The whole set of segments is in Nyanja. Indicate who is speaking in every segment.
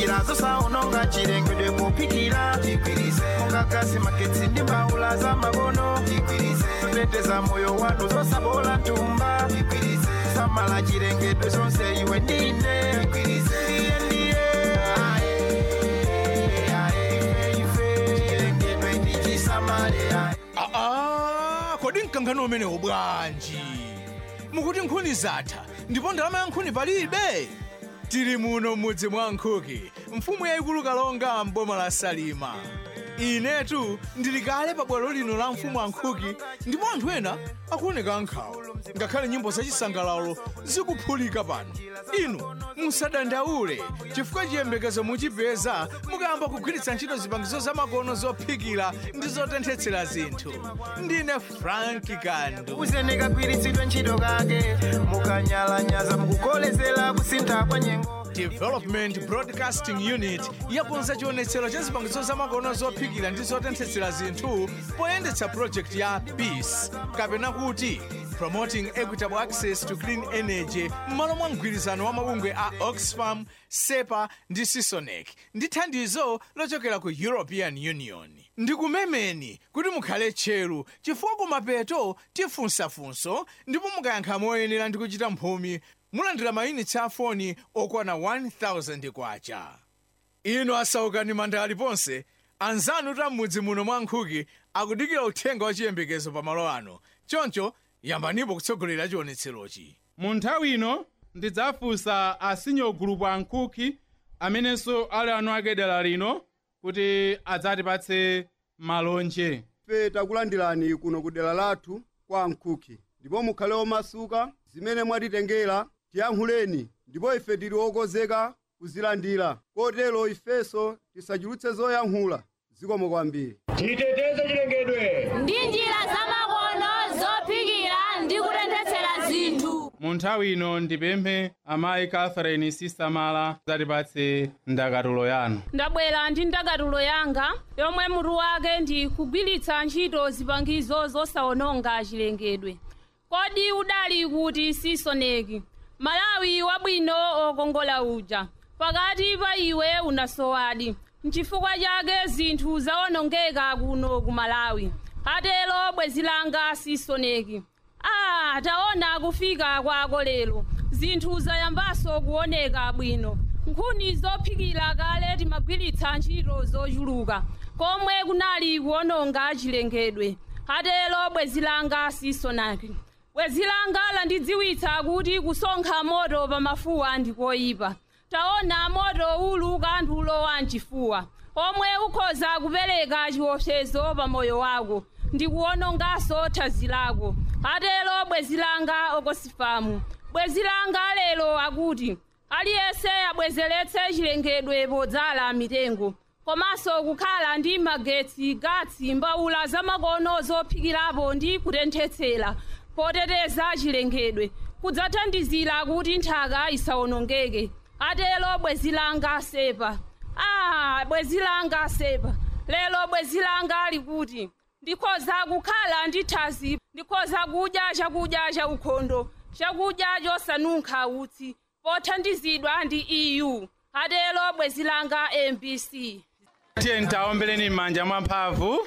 Speaker 1: njira zosaononga chilengedwe kupikira mungagasi magetsi ndi mbaula za makono zoteteza moyo wanu zosabola ntumba samala chilengedwe zonse iwe ndine ndiye ndiye ae, ae, ife chilengedwe ndichisamale ae.
Speaker 2: aa kodi mkangano umenewu bwanji mukuti nkhuni zatha ndipo ndalama ya nkhuni palibe tili muno m'mudzi mwa nkhuki mfumu yayikulu kalonga mboma la salima inetu ndili kale pa bwalo lino la mfumu ankhuki ndipo anthu ena akuoneka ankhawa ngakhale nyimbo zachisangalalo zikuphulika pano inu musadandaule chifukwa chiyembekezo muchipeza mukayamba kugwiritsa ntchito zipangizo zamakono zophikira ndi zotenthetsera zinthu ndine franki kandu
Speaker 1: uzene kagwiritsidwe ntchito kake mukanyalanyaza mukukolezera kusintha kwa nyengo
Speaker 2: development broadcasting unit yakonza chionetsero cha zipangizo zamakono zophikira ndi zotenthetsera zinthu poyendetsa project ya peace kapena kuti promoting equitable access to clean energy m'malo mwa mgwirizano wa mabungwe a oxfam sepa ndi sisonec ndi thandizo lochokera ku european union ndikumemeni kuti mukhale tcheru chifukwa kumapeto tifunsafunso ndipo mukayankha moyenera ndi kuchita mphumi mulandira mayunitsi a foni okwana 1000 kwacha inu asaukani manda aliponse anzanu ta m'mudzi muno mwa nkhuki akudikira uthenga wa chiyembekezo pamalo ano choncho yambanipo kutsogolera chionetserochi
Speaker 3: mu nthawi ino ndidzafunsa asinyo gulupu ankhuki amenenso ali anu ake dera lino kuti adzatipatse malonje
Speaker 4: ife takulandirani kuno ku dera lathu kwa nkhuki ndipo mukhale omasuka zimene mwatitengera tiyankhuleni ndipo ife tili okonzeka kuzilandira kotero ifenso tisachulutse zoyankhula zikomo kwambiri
Speaker 5: titeteze chilengedwe
Speaker 6: ndi njira zamakono zophikira ndi kutenthetsera zinthu
Speaker 3: mu nthawi ino ndipemphe amayi catherine sisamala adzatipatse ndakatulo yanu
Speaker 7: ndabwera ndi ndakatulo yanga yomwe mutu wake ndi kugwiritsa ntchito zipangizo zosawononga chilengedwe kodi udali kuti sisoneki malawi wabwino okongola uja pakati pa iwe unasowadi nchifukwa chake zinthu zawonongeka kuno ku malawi atero bwezi langa sisoneki ah taona kufika kwako lero zinthu zayambanso kuoneka bwino nkhuni zophikira kale timagwiritsa ntchito zochuluka komwe kunali kuononga chilengedwe atero bwezi langa sisoneki bwezi langa landidziwitsa kuti kusonkha moto pa mafuwa ndikoyipa taona moto ulu kanthulo wa mchifuwa omwe ukhoza kupereka chiopsezo pa moyo wako ndikuwononganso thanzi lako atero bwezi langa okosifamu bwezi langa lero akuti aliyense abwezeretse chilengedwe podzala mitengo komanso kukhala ndi magetsi gatsi mbawula zamakono zophikirapo ndi kutenthetsera poteteza chilengedwe kudzathandizira kuti nthaka isawonongeke atero bwezi langa sepa ah bwezi langa sepa lero bwezi langa likuti ndikhoza kukhala ndi thanzi ndikhoza kudya chakudya cha ukhondo chakudya chosanunkha utsi pothandizidwa ndi eu atero bwezi langa mbc
Speaker 3: tiye ntaombeleni m'manja mwamphamvu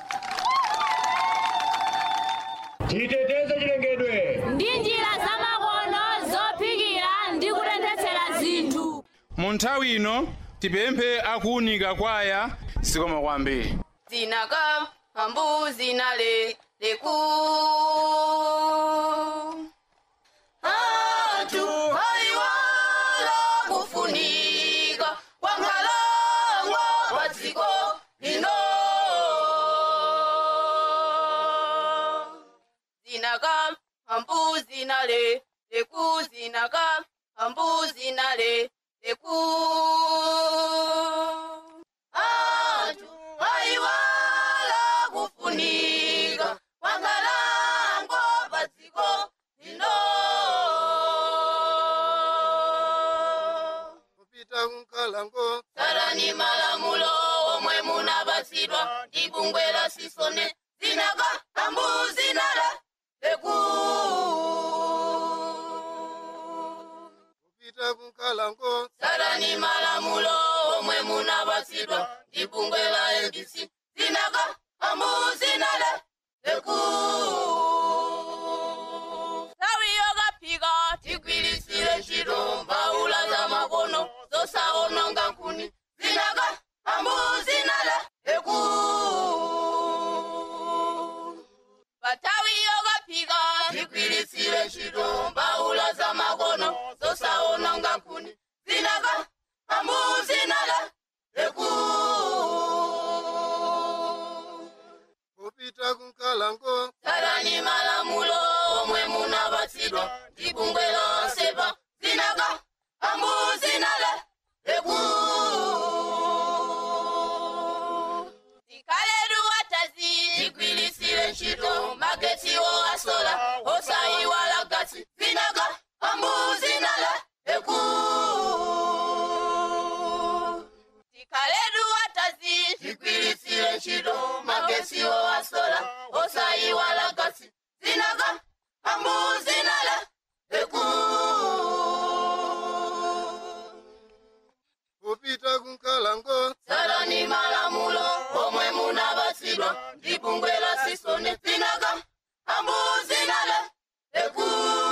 Speaker 5: titeteze chilengedwe
Speaker 6: ndi njira zamakono zophikira ndi kutenthetsera zinthu
Speaker 3: mu nthawi ino tipemphe akuunika kwaya zikomo kwambiri
Speaker 8: zinaka ambuzi nale leku atu haiwala kufunika kwa nkhalango kwa dziko lino zinaka ambuzi nale leku zinaka ambuzi nale leku atu haiwala kufunika kwa nkhalango pa dziko lino
Speaker 4: kupita kunkalango
Speaker 8: sarani malamulo omwe munapatsidwa ndi bungwe la sisone zinaka ambuzi nale leku
Speaker 4: kupita kunkalango
Speaker 8: sarani malamulo munapatsidwa ndi bungwe la ndc zinaka amuzinale eku nthawi yokaphika tigwirisire ntchito mbaula za makono zosaononga nkhuni zinaka amuzinale eku pathawi yokaphika tigwirisire ntchito mbaula za makono zosaononga nkhuni zinaka amuzinale eku
Speaker 4: kupita kunkalango
Speaker 8: tsatani malamulo omwe munapatsidwa ndi bungwe lonsepa zinaka amuzinale eku tikhaletu watazi tigwirisire ntchito magetsiwo asola osayiwala gasi zinaka amuzinale eku tikhaletu watazi tigwirisire ntchito magetsiwo asola osayiwala gasi zinaka amuzinale eku
Speaker 4: kupita kunkalango
Speaker 8: tsatani malamulo omwe munapatsidwa ndi bungwe la sisone zinaka amuzinale eku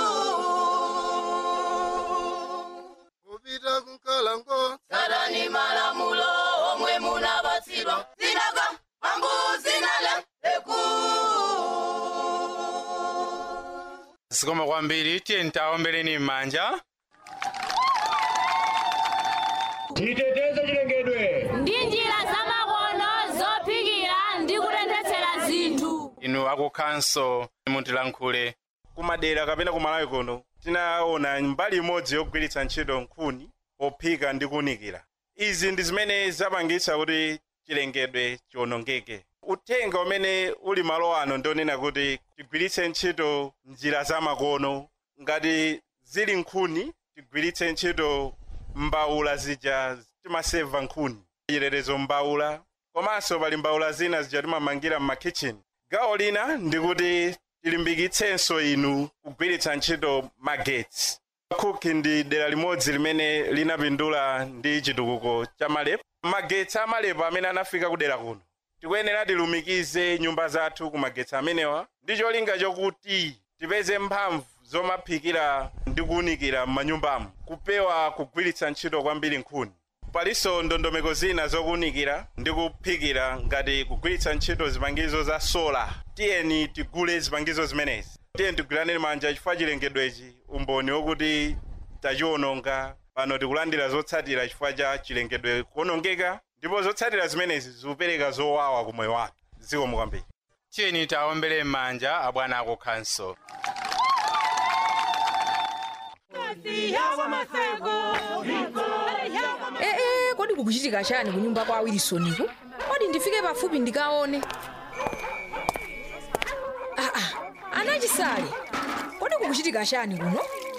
Speaker 4: kupita kunkalango
Speaker 8: tsatani malamulo omwe munapatsidwa zinaka amuzinale eku
Speaker 3: zikomo kwambiri tiye ntaombeleni m'manja
Speaker 5: titeteze chilengedwe
Speaker 6: ndi njira zamakono zophikira ndi kutenthetsera zinthu
Speaker 3: inu akukhanso mutilankhule
Speaker 9: kumadera kapena kumalawi kuno tinaona mbali imodzi yogwiritsa ntchito nkhuni pophika ndi kuwunikira izi ndi zimene zapangitsa kuti chilengedwe chiwonongeke uthenga umene uli malo ano ndionena kuti tigwiritse ntchito njira zamakono ngati zili nkhuni tigwiritse ntchito mbawula zija timaseva nkhuni chilerezo mbawula komanso pali mbawula zina zija timamangira m'makitchen gawo lina ndikuti tilimbikitsenso inu kugwiritsa ntchito magetsi cook ndi dera limodzi limene linapindula ndi chitukuko cha malepo magetsi amalepo amene anafika kudera kuno tikuyenera tilumikize nyumba zathu ku magetsi amenewa ndi cholinga chokuti tipeze mphamvu zomaphikira ndi kuwunikira m'manyumbamo kupewa kugwiritsa ntchito kwambiri nkhuni palinso ndondomeko zina zokuwunikira ndi kuphikira ngati kugwiritsa ntchito zipangizo za sola tiyeni tigule zipangizo zimenezi tiyeni tigwirane manja chifukwa chilengedwechi umboni wokuti tachiwononga pano tikulandira zotsatira chifukwa cha chilengedwe kuwonongeka ndipo zotsatira zimenezi zikupereka zowawa ku moyo wathu zikomo kwambiri
Speaker 3: tiyeni taombele m'manja abwana akukhanso
Speaker 10: ee kodi kukuchitika chani kunyumba kwa wilisoniku kodi ndifike pafupi ndikaone aa anachisale kodi kukuchitika chani kuno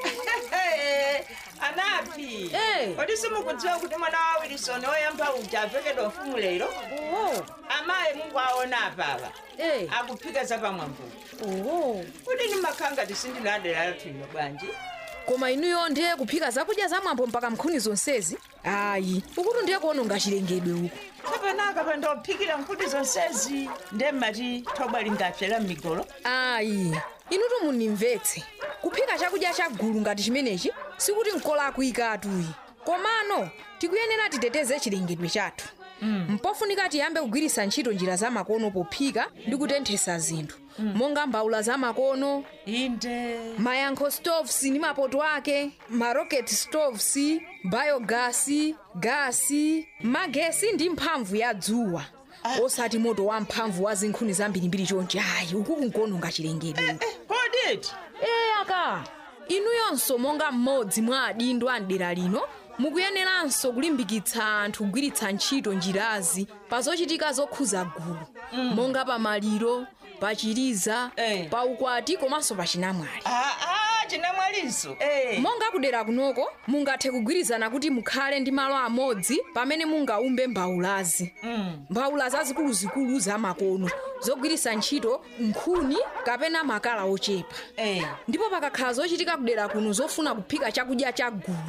Speaker 11: anapi
Speaker 10: Eh.
Speaker 11: kodi simukudziwa kuti mwana wa wilisoni woyamba uja avekedwa mfumu lero amayi mungu aona apapa akuphika zapamwambuko kuti nimakhanga tisindinadera lathino bwanji
Speaker 10: koma inuyo ndiye kuphika zakudya zamwambo mpaka mnkhuni zonsezi ayi ukuti ndiye kuononga chilengedwe uku
Speaker 11: kapenaka pandophikira nkhuni zonsezi nde mmati thobwa lingapsera m'migolo
Speaker 10: ayi inutu munimvetse kuphika chakudya chagulu ngati chimenechi sikuti nkolako ikatuyi komano tikuyenera titeteze chilengedwe chathu mpofunika tiyambe kugwiritsa ntchito njira zamakono pophika ndi kutenthesa zinthu monga mbawula zamakono
Speaker 11: inde
Speaker 10: mayankho stoves ndi mapoto ake marocket stoves bayogasi gasi magesi ndi mphamvu ya dzuwa osati moto wa mphamvu wa zinkhuni zambirimbiri chonchi ayi uku kunkuononga chilengedwe
Speaker 11: koditi
Speaker 10: ee aka inuyonso monga mmodzi mwa adindo a mdera lino mukuyeneranso kulimbikitsa anthu kugwiritsa ntchito njirazi pa zochitika zokhuza gulu monga pa maliro pa chiliza pa ukwati komanso pa chinamwali
Speaker 11: aa chinamwalinso
Speaker 10: monga kudera kunoko mungathe kugwirizana kuti mukhale ndi malo amodzi pamene mungaumbe mbawulazi mbawula zazikuluzikulu zamakono zogwiritsa ntchito nkhuni kapena makala ochepa ndipo pakakhala zochitika kudera kuno zofuna kuphika chakudya cha gulu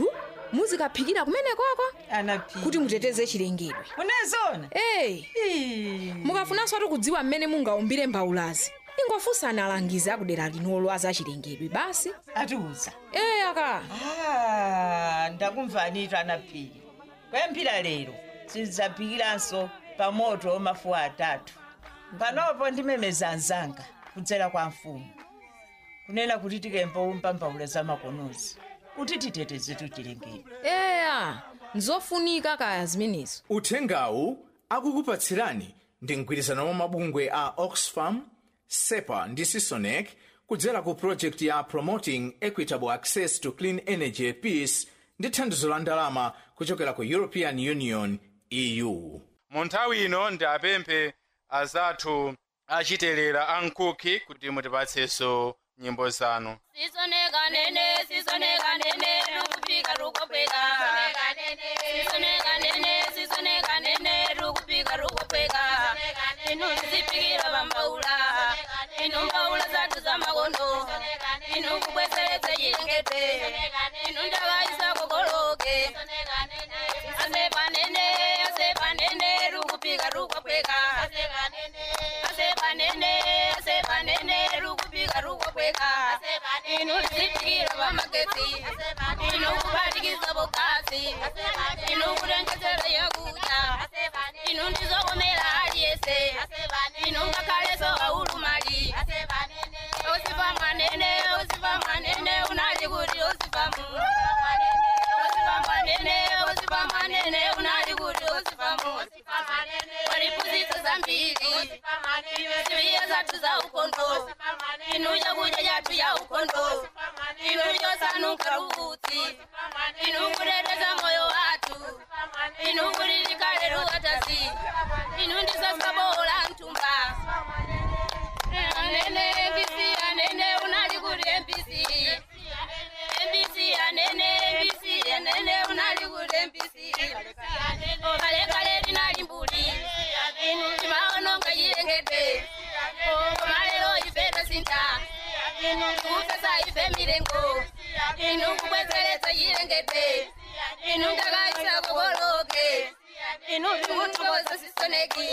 Speaker 10: muzikaphikira kumene kwako
Speaker 11: anaphika
Speaker 10: kuti muteteze chilengedwe
Speaker 11: unezona
Speaker 10: eyi mukafunanso ati kudziwa mmene mungaumbire mbawulazi ingofunsani alangizi akudera linolo azachilengedwe basi
Speaker 11: atiuza
Speaker 10: eyi aka
Speaker 11: Ah, ndakumvanitu anaphika kwemphira lero sizidzaphikiranso pa moto mafuwa atatu panopo ndimemeza anzanga kudzera kwa mfumu kunena kuti tikempo mpambawula za makonozi kuti titetezetu chilengedwe
Speaker 10: eya nzofunika kaya zimenezo
Speaker 2: uthengawu akukupatsirani ndi mgwirizano wa mabungwe a oxfam sepa ndi sisonec kudzera ku project ya promoting equitable access to clean energy peace ndi thandizo la ndalama kuchokera ku european union eu
Speaker 3: mu nthawi ino ndapemphe azathu achitelera ankuki kuti mutipatsenso nyimbo zanu
Speaker 6: sisoneka nene sisoneka nene rukupika rukopeka sisoneka nene sisoneka nene rukupika rukopeka inu zipikira pambaula inu mbaula zathu za makono inu kubweseretse chilengedwe inu ndakaisa kokoloke asepa nene asepa nene rukupika rukopeka asepa nene asepa nene rukupika rukopeka inu zipikira pamagetsi inu kubatikiza bokasi inu kutengesera yakuta inu ndizokomera aliyese inu ngakhaleso aulumali osifa manene osifa manene unali kuti osifamu osifa manene osifa manene unali kuti osifamu walipuzisa zambiri ziwiya zathu za ukondo inu chakudya chathu ya ukondo inu chosanuka rukutsi inu kuteteza moyo wathu inu kuti likale ruwatasi inu ndisasabola mtumba anene mbc anene unali kuti mbc mbc anene mbc anene unali kuti mbc kalekale linali mbuli inu timaononga chilengedwe komalero ife tasinta inu kupesa ife milengo inu kubwezeretsa chilengedwe inu ndakaisa kokoloke inu tikuthokoza sisoneki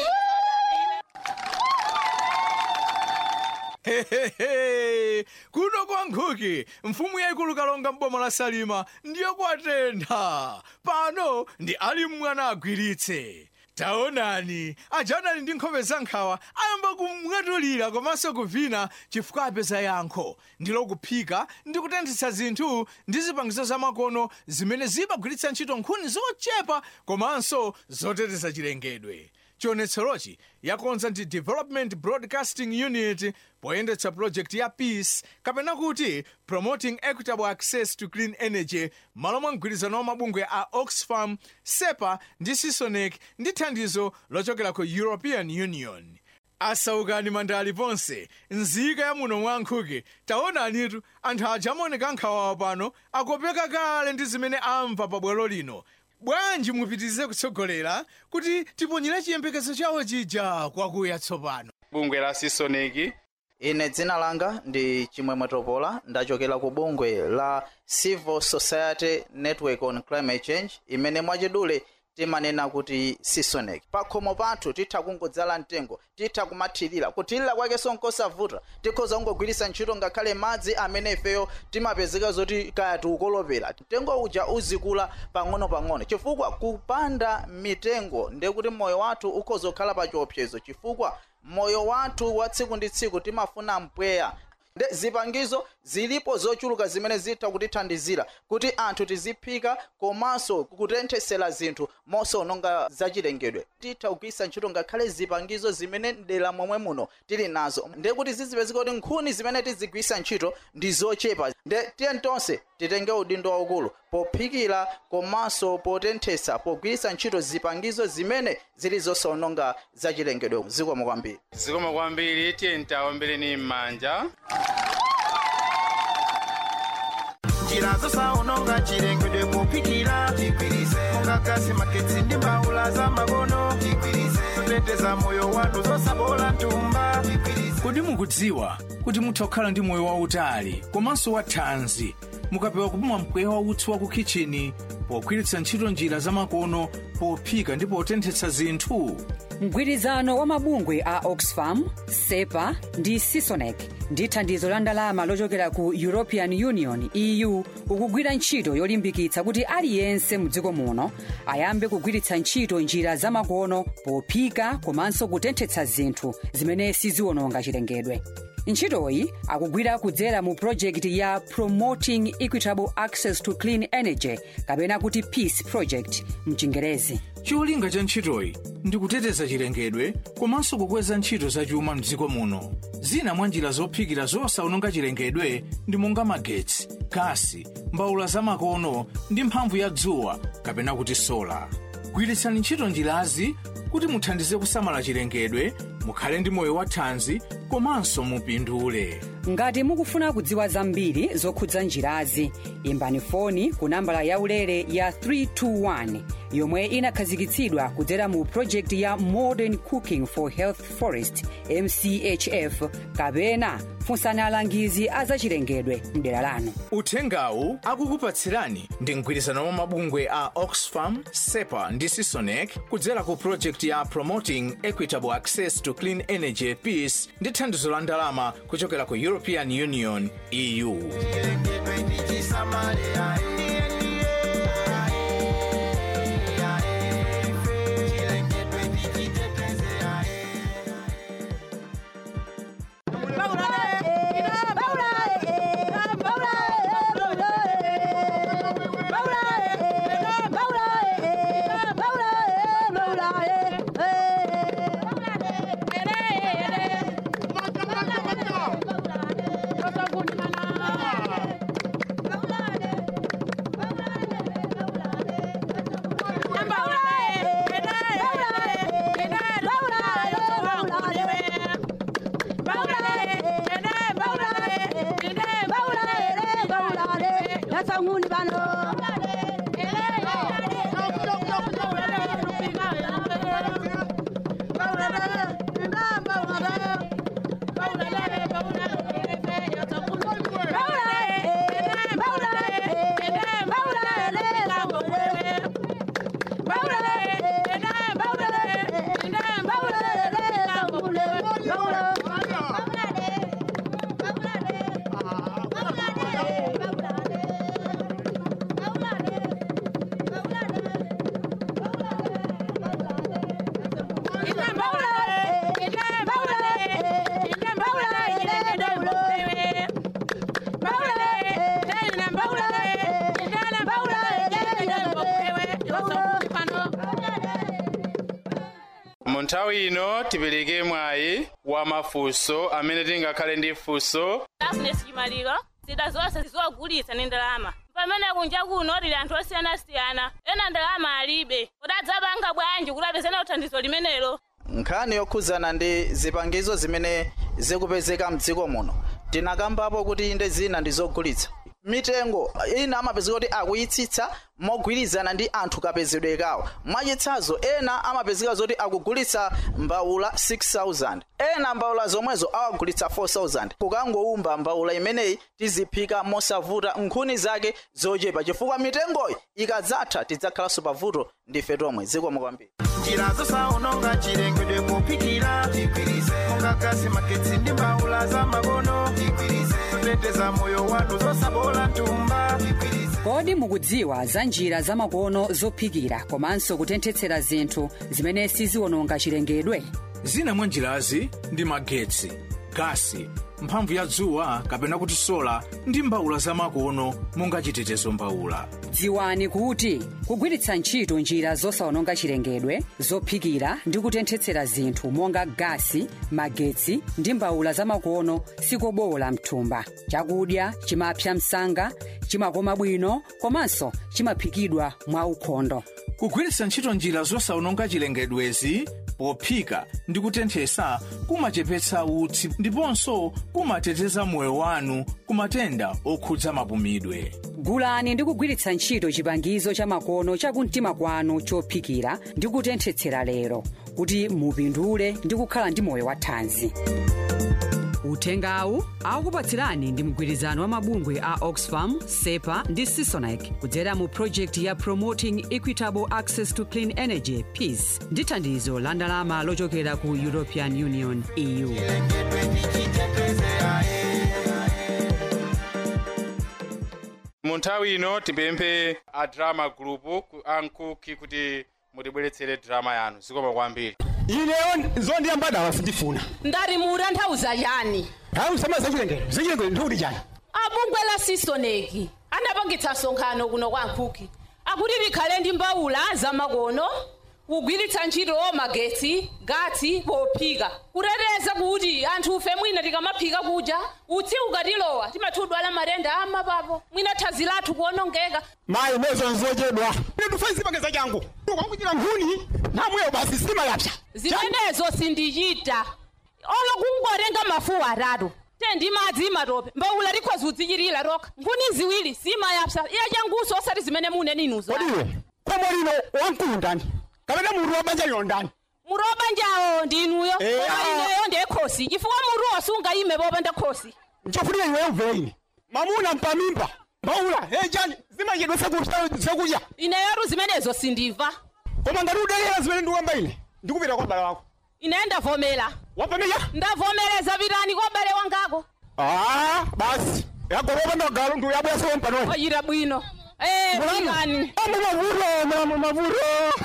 Speaker 2: Hehehe, kuno kwa nkhuki mfumu yayikulu kalonga m'boma la salima ndiyo kwatentha pano ndi ali mwana agwiritse taonani ajanali ndi nkhope za nkhawa ayamba kumwetulira komanso kuvina chifukwa apeza yankho ndilo kuphika ndi kutenthetsa zinthu ndi zipangizo zamakono zimene zimagwiritsa ntchito nkhuni zochepa komanso zoteteza chilengedwe chionetserochi yakonza ndi development broadcasting unit poyendetsa project ya peace kapena kuti promoting equitable access to clean energy malo mwa mgwirizano wa mabungwe a oxfam sepa ndi sisonec ndi thandizo lochokera ku european union asaukani mandali ponse nzika ya muno mwa nkhuki taonanitu anthu aja amaoneka nkhawawa pano akopeka kale ndi zimene amva pabwalo lino bwanji mupitirize kutsogolera kuti tiponyere chiyembekezo chawo chija kwakuya tsopano
Speaker 3: bungwe la sisoneki
Speaker 12: ine dzina langa ndi chimwemwe topola ndachokera ku bungwe la civil society network on climate change imene mwachidule timanena kuti sisoneki pakhomo pathu titha kungodzala mtengo titha kumathirira kuthirira kwakenso nkosavuta tikhoza kungogwiritsa ntchito ngakhale madzi amene ifeyo timapezeka zoti kaya tiukolopera mtengo uja uzikula pang'ono-pang'ono chifukwa kupanda mitengo ndekuti moyo wathu ukhoza kukhala pa chiopsezo chifukwa moyo wathu wa tsiku ndi tsiku timafuna mpweya nde zipangizo zilipo zochuluka zimene zitha kutithandizira kuti anthu tiziphika komanso kutenthesera zinthu mosaononga zachilengedwe titha kugwiritsa ntchito ngakhale zipangizo zimene mdera momwe muno tili nazo nde kuti zizipezeka kuti nkhuni zimene tizigwiritsa ntchito ndi zochepa nde tiye tonse titenge udindo waukulu pophikira komanso potenthesa pogwiritsa ntchito zipangizo zimene zili zosaononga zachilengedwe zikomo kwambiri
Speaker 3: zikomo kwambiri tiye ntaombeleni m'manja
Speaker 1: njira zosaononga chilengedwe kuphikira mungagasi magetsi ndi mbawula za makono zoteteza moyo wathu zosabola ntumba
Speaker 2: kodi mukudziwa kuti mutha kukhala ndi moyo wautali komanso wathanzi mukapewa kupuma mpweya wautsi wa ku kichini pogwiritsa ntchito njira zamakono pophika ndi potenthetsa zinthu
Speaker 13: mgwirizano wa mabungwe a oxfam sepa ndi sisonec ndi thandizo la ndalama lochokera ku european union eu ukugwira ntchito yolimbikitsa kuti aliyense mdziko muno ayambe kugwiritsa ntchito njira zamakono pophika komanso kutenthetsa zinthu zimene siziwononga chilengedwe ntchitoyi akugwira kudzera mu projekti ya promoting equitable access to clean energy kapena kuti peace project mchingerezi
Speaker 2: cholinga cha ntchitoyi ndi kuteteza chilengedwe komanso kukweza ntchito zachuma mdziko muno zina mwa njira zophikira zosawononga chilengedwe ndi monga magetsi gasi mbawula zamakono ndi mphamvu ya dzuwa kapena kuti sola gwiritsani ntchito njirazi kuti muthandize kusamala chilengedwe mukhale ndi moyo wathanzi komanso mupindule
Speaker 13: ngati mukufuna kudziwa zambiri zokhudza njirazi imbani foni ku nambala yaulere ya 321 yomwe inakhazikitsidwa kudzera mu projekti ya modern cooking for health forest mchf kapena funsani alangizi a zachilengedwe mdera lanu
Speaker 2: uthengawu akukupatsirani ndi mgwirizano wa mabungwe a oxfam sepa ndi sisonec kudzera ku projekti ya promoting equitable access to clean energy peace ndi thandizo la ndalama kuchokera ku european union eu
Speaker 3: mu nthawi ino tipereke mwayi wa mafunso amene tingakhale ndi funso
Speaker 7: agnes chimaliro zida zonse zizogulitsa ndi ndalama pamene kunja kuno tili anthu osiyanasiyana ena ndalama alibe udadzapanga bwanji kuti apezene uthandizo limenelo
Speaker 12: nkhani yokhuzana ndi zipangizo zimene zikupezeka mdziko muno tinakambapo kuti inde zina ndi zogulitsa mitengo ina amapezeka kuti akuyitsitsa mogwirizana ndi anthu kapezedwe kawo mwachitsanzo ena amapezeka zoti akugulitsa mbawula 6000 ena mbawula zomwezo awagulitsa 4000 kukangowumba mbawula imeneyi tiziphika mosavuta nkhuni zake zochepa chifukwa mitengoyi ikadzatha tidzakhalanso pavuto ndife tomwe zikomo kwambiri
Speaker 1: njira zosawononga chilengedwe pophikira monga gasi magetsi ndi mbawula za makono zoteteza moyo wanu zosabola ntumba
Speaker 13: kodi mukudziwa za njira zamakono zophikira komanso kutenthetsera zinthu zimene siziwononga chilengedwe
Speaker 2: zina mwa njirazi ndi magetsi gasi mphamvu ya dzuwa kapena kuti sola ndi mbawula zamakono monga chitetezo mbawula
Speaker 13: dziwani kuti kugwiritsa ntchito njira zosawononga chilengedwe zophikira ndi kutenthetsera zinthu monga gasi magetsi ndi mbawula zamakono sikobola mthumba chakudya chimapsa msanga chimakoma bwino komanso chimaphikidwa mwa ukhondo
Speaker 2: kugwiritsa ntchito njira zosawononga chilengedwezi pophika ndi kutenthesa kumachepetsa utsi ndiponso kumateteza moyo wanu ku matenda okhudza mapumidwe
Speaker 13: gulani ndi kugwiritsa ntchito chipangizo cha makono chakumtima kwanu chophikira ndi kutenthetsera lero kuti mupindule ndi kukhala ndi moyo wathanzi uthengawu akupatsirani ndi mgwirizano wa mabungwe a oxfam sepa ndi sisonec kudzera mu projekti ya promoting equitable access to clean energy peace ndi thandizo la ndalama lochokera ku european union eu
Speaker 3: mu nthawi ino tipemphe a drama group ku- a nkuki kuti mutibweretsere drama yanu zikoma kwambiri
Speaker 5: ineyo zondiyambadala sindifuna
Speaker 7: ndari mutanthauza chani
Speaker 5: hayi usama zachilengedwe zachilengedwe ndikuti chani
Speaker 7: abungwe la sisoneki anapangitsa msonkhano kuno kwa nkhuki akuti likhale ndi mbawula zamakono kugwiritsa ntchito magetsi gatsi pophika kuteteza kuti anthu ufe mwina tikamaphika kuja utsi ukatilowa timathudwala matenda amapapo mwina thanzi lathu kuonongeka
Speaker 5: mayi nezo nzochedwa ine tufai zipangeza changu ukakuchira mphuni namweyo basi sitima yapsa
Speaker 7: zimenezo sindichita olo kungotenga mafuwa atatu tendi madzi matope mbawula likhoza udzichirira roka nkhuni ziwiri sima yapsa iya changuso osati zimene mune ninuzo
Speaker 5: kodiwe khomo lino wamkulu ndani kapena munthu wabanja lino ndani
Speaker 7: mutu wabanjawo ndinuyo
Speaker 5: Eh,
Speaker 7: koma
Speaker 5: ah.
Speaker 7: ineyo ndiye khosi chifukwa mutu osungayime popanda khosi
Speaker 5: nchofunika iweyo mvere ine mamuna mpamimba mbawula hey chani zimachedwa zakudya
Speaker 7: ineyotu zimenezo sindimva
Speaker 5: koma ngati udelera zimene ndikuwamba ine ndikupita kwa bale wako
Speaker 7: ine ndavomera
Speaker 5: wapamenya
Speaker 7: ndavomereza pitani kwa bale wangako
Speaker 5: ah basi yagolopanda galo ndi uyabweso mpano
Speaker 7: ochita bwino Eh, pitani
Speaker 5: amu mavuto mulamu mavuto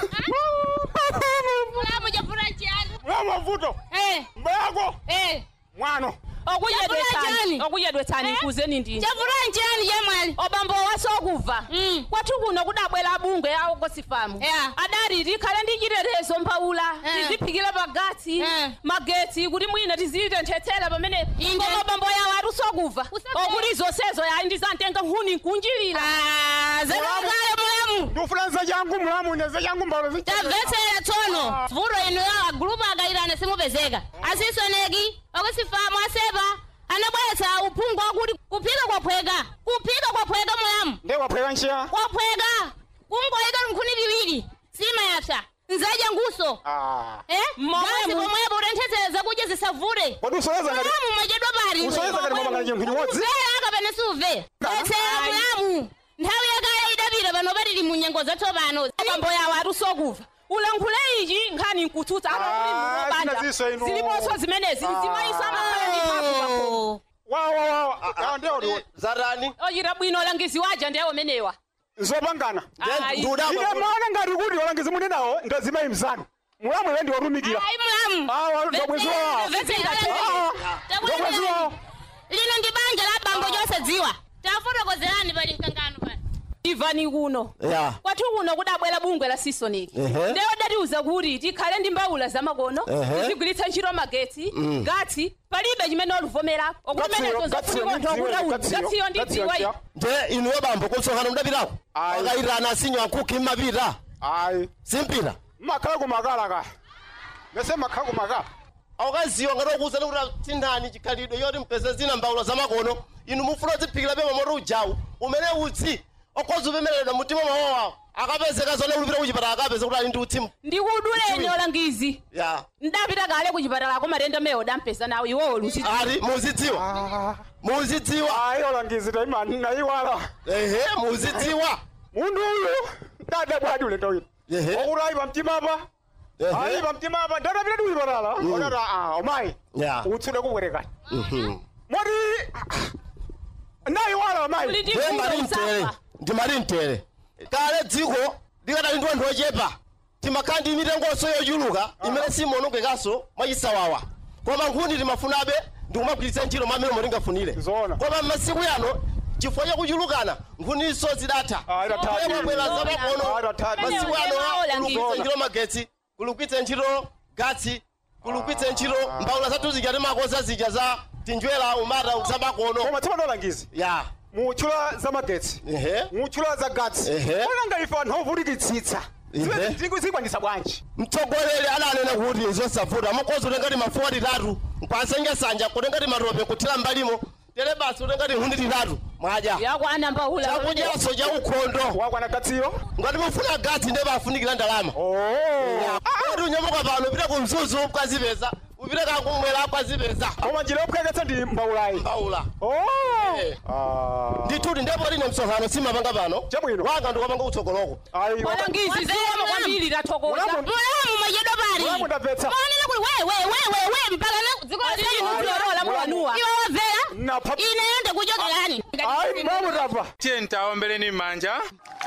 Speaker 6: mulamu chafuna chiyani
Speaker 5: mulamu mavuto mba yako mwano
Speaker 7: okudyedwetsani okudyedwetsani nkuzeni ndini
Speaker 6: chafuna chiyani chamwali
Speaker 7: obambo wasokuva kwathu kuno kudabwera abungwe awo kosifamu adati tikhale ndi chitetezo mphaula tiziphikira pagatsi magetsi kuti mwina tizitenthetsera pamene koma obambo yawo atusokuva okuti zonsezo yayi ndizamtenga nkhuni nkunjirira
Speaker 6: zakakale mulamu
Speaker 5: ndikufuna zachangu mulamu ine zachangu mbalo
Speaker 6: tamvetsera tsono vuto ino yawo agulupu akayirana simupezeka asisoneki okusifamu asepa anabweretsa uphungu wakuti kuphika kwaphweka kuphika kwaphweka mulamu
Speaker 5: nde waphweka nchiya
Speaker 6: kwaphweka kungoyika nkhuni liwiri sima yapsa nzadya nguso eh basi pomwepo utenthetsera zakudya zisavute
Speaker 5: Kodi usoleza ngati-
Speaker 6: mulamu mwachedwa pali
Speaker 5: usoleza ngati mwamangala chinthu chimodzi?
Speaker 6: Umvera akapene suve betsera mulamu nthawi yakale idapita pano patili mu nyengo zatsopano
Speaker 7: abambo yawo atusokuva ulankhule ichi nkhani nkutsutsa
Speaker 5: zina ziso inu.
Speaker 7: ziliponso zimenezi mzimayiso amakhala ndi mphamvu
Speaker 5: wawawawa ndeoliwo
Speaker 14: zatani
Speaker 7: ochita bwino olangizi waja ndiye omenewa
Speaker 5: nzopangana
Speaker 7: Ayi.
Speaker 5: ine maona ngati kuti olangizi muli nawo ngazimayi mzanu mulamu iwe ndi watumikira awa ndobwezi wawo ndobwezi wawo
Speaker 6: lino ndi banja la bambo chosadziwa tafotokozerani pali mkangano pali
Speaker 7: ivani kuno
Speaker 14: ya
Speaker 7: kwathu kuno kudabwera bungwe la sisoniki
Speaker 14: Ehe.
Speaker 7: ndiye odatiuza kuti tikhale ndi mbawula zamakono
Speaker 14: Ehe.
Speaker 7: tizigwiritsa ntchito magetsi
Speaker 14: Mm.
Speaker 7: gatsi palibe chimene oluvomera okumenezo zafunika gatsiyo ndidziwa iyi
Speaker 14: nde inuyo bambo kusonkhana mudapitako akayitana asinyo akuki mmapita
Speaker 5: ayi
Speaker 14: simpita
Speaker 5: mmakhala kumakala ka mese mmakhala kumakala
Speaker 14: aukaziwa ngati okuwuzani kuti tindani chikhalidwe yoti mpeze zina mbawula zamakono inu mufuna udziphikira pe mamoto ujawu umene utsi okhoza upemereredwa mtima mawowawo akapezeka zone ulipita kuchipatala akapeze kuti ali ndi utsi
Speaker 7: ndikuduleni olangizi
Speaker 14: ya
Speaker 7: ndapita kale kuchipatalako matenda mewo dampeza nawo iwowo lusi
Speaker 14: ali muzidziwa muzidziwa
Speaker 5: ayi olangizi taimani nayiwala
Speaker 14: ehe muzidziwa
Speaker 5: mundu uyu ndadabwadi ulendo wina
Speaker 14: Ehe.
Speaker 5: okuti ayi pamtimapa
Speaker 14: Ehe.
Speaker 5: ayi pamtimapa ndadapita kuchipatala
Speaker 14: Mm.
Speaker 5: odata a omayi
Speaker 14: ya
Speaker 5: utsude kubwerekani
Speaker 14: Mhm.
Speaker 5: moti nayiwala omayi
Speaker 14: ndiye mali mtere ndi mali mtere kale dziko likadali ndi anthu ochepa timakhala ndi mitengonso yochuluka imene simonongekanso mwachisawawa koma nkhuni timafunabe ndikumagwiritsa ntchito mamene motingafunire koma m'masiku yano chifukwa chakuchulukana nkhuniso zidatha
Speaker 5: idatha.
Speaker 14: kwabwera zamakono
Speaker 5: Ah, idatha.
Speaker 14: masiku
Speaker 7: Enyewe
Speaker 14: ano
Speaker 7: olangiza.
Speaker 14: kulugwiritsa ntchito magetsi kulugwiritsa ntchito gatsi kulugwiritsa ntchito mbawula zathu zija timakoza zija za tinjwera umata zamakono
Speaker 5: koma timatolangizi
Speaker 14: ya
Speaker 5: mutchula za magetsi
Speaker 14: ehe
Speaker 5: mutchula za gatsi
Speaker 14: Ehe.
Speaker 5: onanga ife anthu ovutikitsitsa
Speaker 14: Ehe.
Speaker 5: zikwanisa bwanji
Speaker 14: mtsogoleri ananena kuti zosavuta mukozi utengati mafuwa titatu nkwasenja sanja kutengati matope kuthira mbalimo tere basi utengati nkhuni titatu mwadya
Speaker 7: yakwana mbawula
Speaker 14: chakudyaso cha ukhondo
Speaker 5: wakwana gatsiyo
Speaker 14: ngati mufuna gatsi nde bafunikira ndalama oti unyamuka pano pita ku mzuzu ukazipeza kupita kakumwera kwazipeza
Speaker 5: koma njira yopweketsa ndi mbaulayi
Speaker 14: mbaula
Speaker 5: oh
Speaker 14: ndithuti ndipo line msonkhano simapanga pano
Speaker 5: chabwino
Speaker 14: wanga ndikapanga kutsogoloko
Speaker 6: Walangizi ziwama kwambiri tathokoza. Mulamu mwajedo pali.
Speaker 5: Mulamu ndamvetsa.
Speaker 6: Mwaonera kuti we we we we we mpaka na dziko la sisi kudzorola mwanuwa. Iwe wavera. Ine yende kuchokerani.
Speaker 5: ayi mulamu ndamva
Speaker 3: tiye ntaombeleni m'manja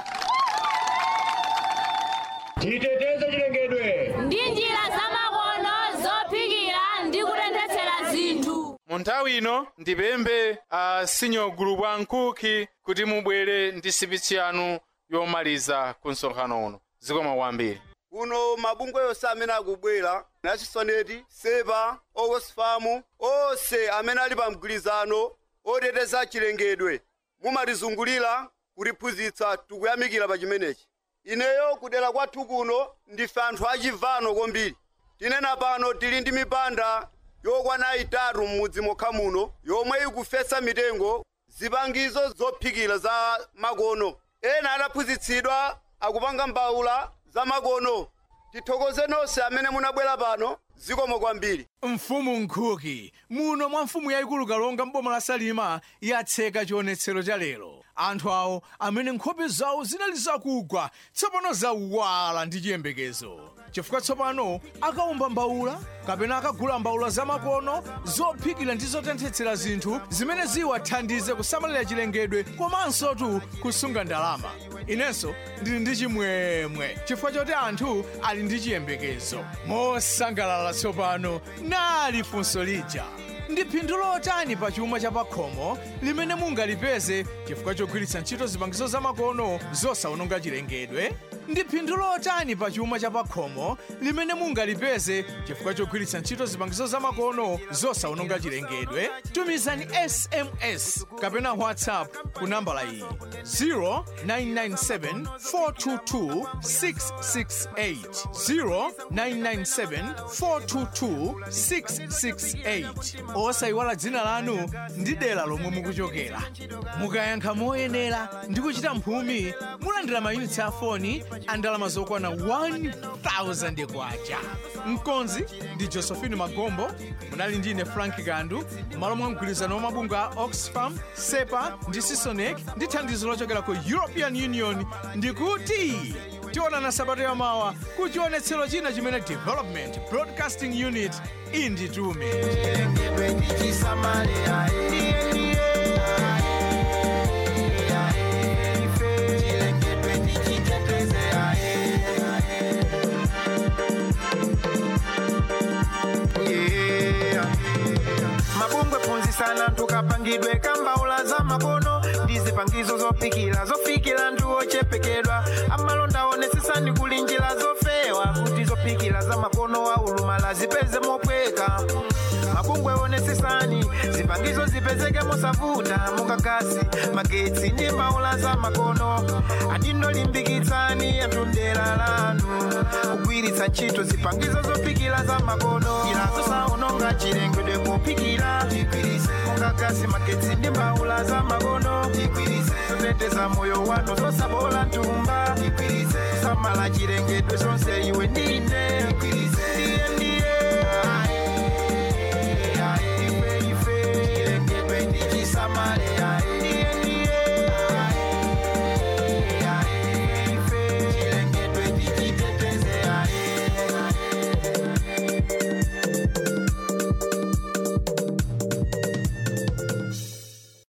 Speaker 15: titeteze chilengedwe
Speaker 6: Ndi njira zamakono zophikira ndi kutenthetsera zinthu.
Speaker 3: mu nthawi ino ndipemphe a senior group a nkukhi kuti mubwere ndi sipitsi yanu yomaliza ku msonkhano uno zikoma kwambiri
Speaker 4: kuno mabungwe yonse amene akubwera nachisoneti sepa oxfam onse amene ali pa mgwirizano oteteza chilengedwe mumatizungulira kutiphunzitsa tikuyamikira pa chimenechi ineyo kudera kwathu kuno ndife anthu achivano kwambiri tinena pano tili ndi mipanda yokwana itatu m'mudzi mokha muno yomwe ikufesa mitengo zipangizo zophikira za makono ena adaphunzitsidwa akupanga mbawula za makono tithokoze nonse amene munabwera pano zikomo kwambiri
Speaker 2: mfumu nkhuki muno mwa mfumu yayikulu kalonga mboma la salima yatseka chionetsero cha lero anthu awo amene nkhope zawo zinali zakugwa tsopano zawala ndi chiyembekezo chifukwa tsopano akawumba mbawula kapena akagula mbawula zamakono zophikira ndi zotenthetsera zinthu zimene ziwathandize kusamalira chilengedwe komanso tu kusunga ndalama inenso ndili ndi chimwemwe chifukwa choti anthu ali ndi chiyembekezo mosangalala tsopano nali funso lija ndi phindu lotani pa chuma cha pakhomo limene mungalipeze chifukwa chogwiritsa ntchito zipangizo zamakono zosawononga chilengedwe ndi phindu lotani pa chuma cha pakhomo limene mungalipeze chifukwa chogwiritsa ntchito zipangizo zamakono zosawononga chilengedwe tumizani sms kapena whatsapp ku nambala iyi 0997 422 668 0997 422 668 osayiwala dzina lanu ndi dera lomwe mukuchokera mukayankha moyenera ndi kuchita mphumi mulandira mayunitsi a foni a ndalama zokwana 1000 kwacha mkonzi ndi josephine magombo munali ndine frank kandu m'malo mwa mgwirizano wa mabungwe a oxfam sepa ndi sisonec ndi thandizo lochokera ku european union ndikuti tionana sabato yamawa ku chionetsero china chimene development broadcasting unit inditume
Speaker 1: mabungwe phunzitsani tukapangidwe kambaula za makono ndi zipangizo zophikira zofikira anthu ochepekedwa amalonda onetsetsani kuli njira zofewa kuti zophikira za makono aulumala zipeze mopweka mabungwe onetsetsani zipangizo zipezeke mosavuta mukakasi magetsi ndi mbaula za makono adindolimbikitsani anthu mdera lanu kugwiritsa ntchito zipangizo zophikira za makono njira zosawononga chilengedwe pophikira mukakasi magetsi ndi mbaula za makono zoteteza moyo wanu zosabola ntumba samala chilengedwe zonse iwe ndine Tiyeni